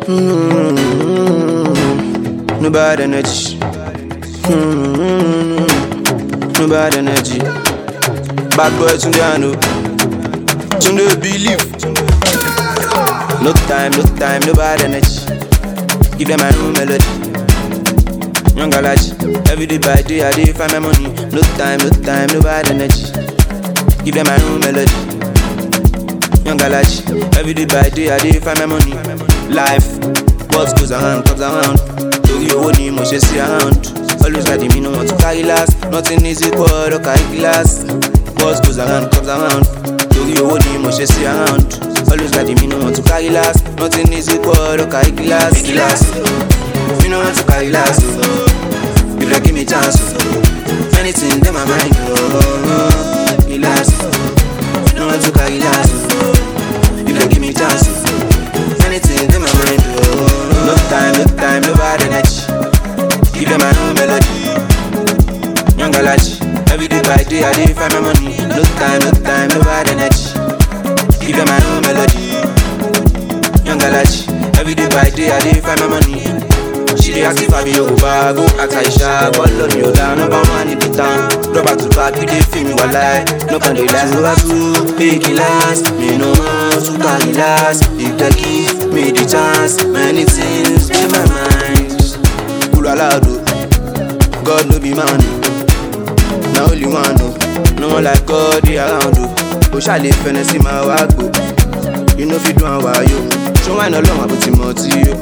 Mm-hmm. No bad energy. Mm-hmm. No bad energy. Bad boy Tunde I know. Tunde believe. No time, no time, no bad energy. Give them my own melody. Young galachi, every day by day I dey find my money. No time, no time, no bad energy. Give them my own melody. Young galachi, every day by day I dey find my money. Life, what goes around comes around. Torí owó ni mo ṣe sí around. Always ready, me no want to carry last. Nothing is equal, or carry glass. What goes around comes around. Torí owó ni mo ṣe sí around. Always ready, me no want to carry last. Nothing is equal, or carry glass. Glass. Me no want to carry last. oh. If you give me chance, oh. anything in my mind, oh, oh, relax. Me no want to carry last. oh. If you give me chance, oh. anything in my mind, oh, oh. no time, no time, no bad energy. Give them my own melody. Young galachi, every day by day I dey find my money. No time, no time, no bad energy. Give them my own melody. Young galachi, every day by day I dey find my money. She dey ask if I be Yoruba, go ask Aisha, call on you down, number one in the town. Rubber to back, we dey feel me walai. No can dey last, over two, make it last. Me no want to carry last. If they give me the chance, many things in my mind. Kulu alado, God no be man. Na only one o, no one like God dey around o. O ṣàlè fẹnẹ sí máa wá gbó. You no fit do am wayo. Ṣé wàá iná lọ́wọ́ àbò tí mo ti yó?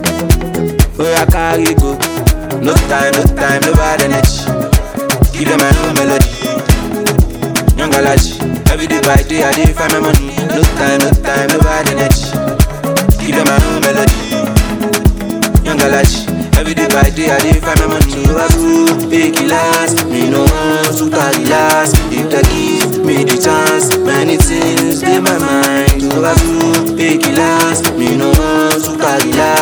Oya carry go. No time, no time, no bad energy. Give them my own melody. Young galachi, every day by day I dey find my money. No time, no time, no bad energy. Give them my own melody. Young galachi, every day by day I dey find my money. Over two, make it last. Me no want to carry last. If they give me the chance, many things in my mind. Over two, make it last. Me no want to carry last.